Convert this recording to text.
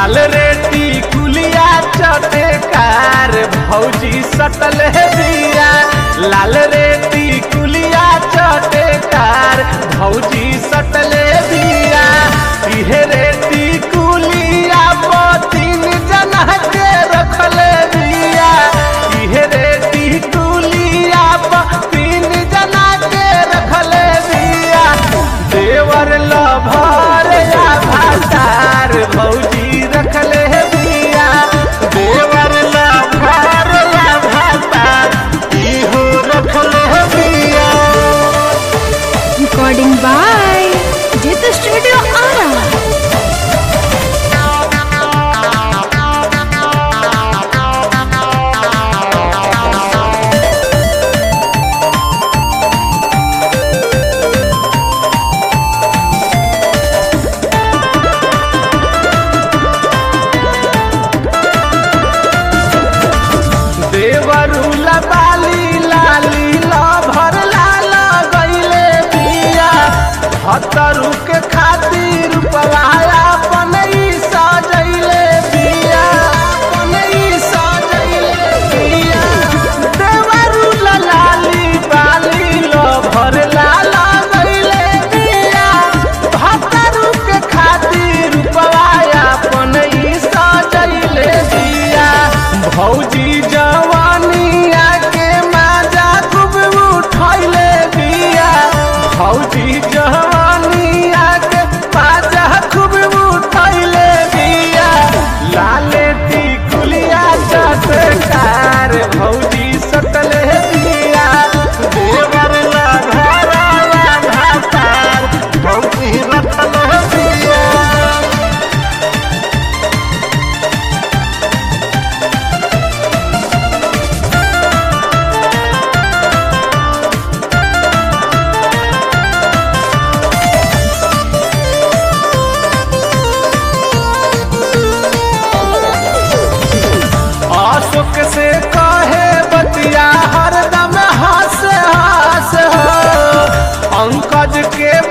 लाल रेती कुलिया चटेकार भौजी सटल दिया लाल रेती कुलिया चटेकार भौजी सटल दिया इहे रेती कुलिया तीन जना के रखल दिया इहे रेती कुलिया तीन जना के रखल दिया देवर लभर या भातार भौजी रखल दिया देवर लभर या भातार इहो रखल दिया Recording by Jitha Studio Ara. देवरुला बाली लाली लभर लाल गईले बिया हतरु के खातिर पवाया बनई सजैले बिया बनई सजैले बिया देवरुला लाली बाली लभर लाल गईले बिया हतरु के खातिर पवाया बनई सजैले बिया भौजी जवानिया के माजा खूब उठैले बिया भौजी जवानिया के माजा खूब उठैले बिया लाले टिकुलिया चटकार भौजी सटले बिया देवर लघरा भातार भौजी रटल बिया अशोक से कहे बतिया हरदम हंस हंस हो पंकज के